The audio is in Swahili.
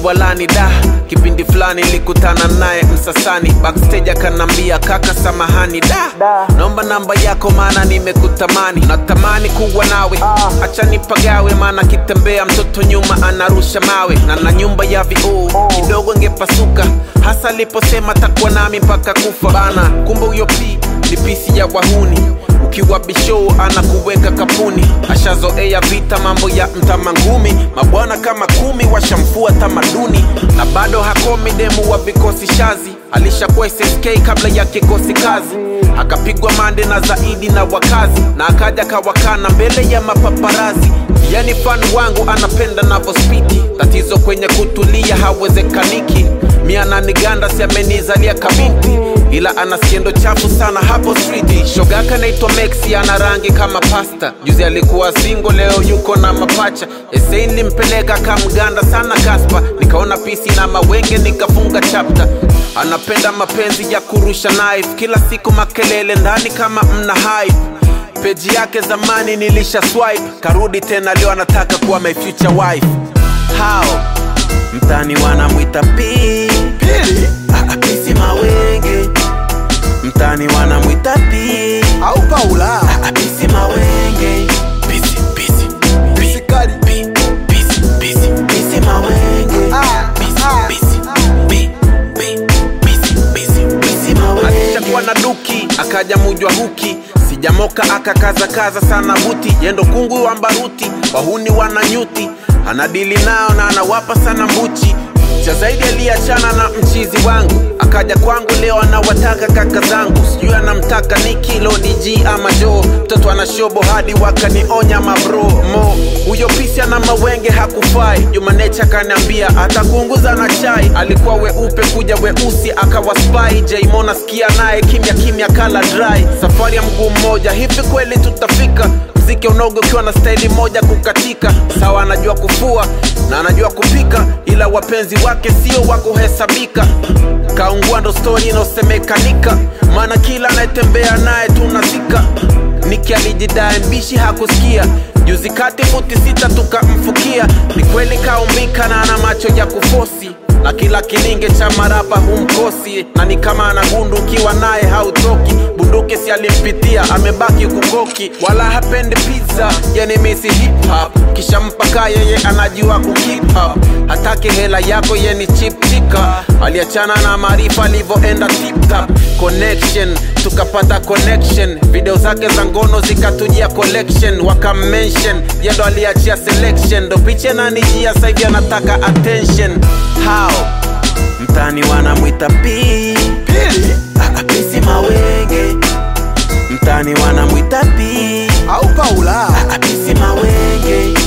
walani da kipindi fulani nilikutana naye msasani backstage akanambia kaka samahani da naomba namba yako maana nimekutamani natamani kuwa nawe acha nipagawe maana kitembea mtoto nyuma anarusha mawe na na nyumba ya vioo kidogo ngepasuka hasa aliposema takuwa nami mpaka kufa bana kumbe huyo pi ni pisi ya wahuni ukiwa bishow anakuweka kapuni ashazoea vita mambo ya mtamangumi mabwana kama kumi washamfua tamaduni na bado hakomi demu wa vikosi shazi alishakuwa SSK kabla ya kikosi kazi akapigwa mande na zaidi na wakazi na akaja kawakana mbele ya mapaparazi yani fan wangu anapenda navospiti tatizo kwenye kutulia hawezekaniki miananiganda si amenizalia kabinti ila ana siendo chafu sana hapo street shogaka naitwa Mexi ana rangi kama pasta juzi alikuwa singo leo yuko na mapacha esei nilimpeleka kamganda sana kaspa nikaona pisi na mawenge nikafunga chapta anapenda mapenzi ya kurusha knife kila siku makelele ndani kama mna hype peji yake zamani nilisha swipe karudi tena leo anataka kuwa my future wife how mtani wanamwita pi Pili Ah, ah, pisi mawenge mtani wanamwita pi au Paula Ah, pisi mawenge pisi pisi Pisi kali. pi pisi pisi pisi mawenge Ah, pisi ah, pisi pi pi pisi pisi pisi mawenge alishakuwa na duki akaja mujwa huki sijamoka akakaza kaza sana buti yendo kungu wa mbaruti wahuni wana nyuti anadili nao na anawapa sana mbuchi cha zaidi aliachana na mchizi wangu akaja kwangu leo anawataka kaka zangu sijui anamtaka ni kilo dg ama jo mtoto ana shobo hadi wakanionya mabro mo huyo pisi ana mawenge hakufai jumanecha akaniambia atakuunguza na chai alikuwa weupe kuja weusi akawa spy jaimona sikia naye kimya kimya kala dry safari ya mguu mmoja hivi kweli tutafika mziki unogo ukiwa na staili moja kukatika sawa anajua kufua na anajua kupika ila wapenzi wake sio wa kuhesabika kaungua ndo stori inaosemekanika maana kila anayetembea naye tunazika niki alijidae mbishi hakusikia juzi kati futi sita tukamfukia ni kweli kaumbika na ana macho ya kufosi na kila kilinge cha marapa humkosi na ni kama ana gundu ukiwa naye hautoki bunduki si alimpitia amebaki kukoki wala hapendi pizza yani misi hip hop kisha mpaka yeye anajua kukip hop hataki hela yako yeni chip tika aliachana na maarifa alivyoenda tip tap connection tukapata connection video zake za ngono zikatujia collection wakamention yendo aliachia selection ndo picha nanijia saivi anataka attention how mtani wanamwita pi Pili Ah, ah, pisi mawenge mtani wanamwita pi au Paula Ah, pisi mawenge